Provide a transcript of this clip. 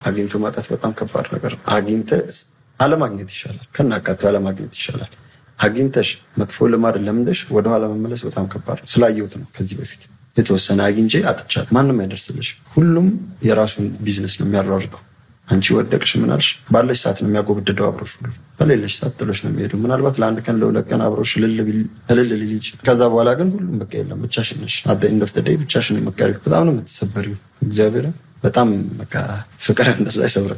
አግኝቶ ማጣት በጣም ከባድ ነገር ነው። አግኝተህ አለማግኘት ይሻላል፣ ከናቃቴው አለማግኘት ይሻላል። አግኝተሽ መጥፎ ልማድ ለምደሽ ወደኋላ መመለስ በጣም ከባድ ነው። ስላየሁት ነው ከዚህ በፊት የተወሰነ አግኝቼ አጥቻለሁ። ማንም አይደርስልሽ። ሁሉም የራሱን ቢዝነስ ነው የሚያሯርጠው። አንቺ ወደቅሽ ምናልሽ ባለሽ ሰዓት ነው የሚያጎብድደው አብሮሽ ሁሉ በሌለሽ ሰዓት ጥሎሽ ነው የሚሄዱ። ምናልባት ለአንድ ቀን ለሁለት ቀን አብሮሽ እልል ሊል ይችላል። ከዛ በኋላ ግን ሁሉም በቃ የለም ብቻሽን ነሽ። አደ ኢንድ ኦፍ ዘ ዴይ ብቻሽን የምትቀሪው በጣም ነው የምትሰበሪው። እግዚአብሔር በጣም በቃ ፍቅር እንደዛ አይሰብርም።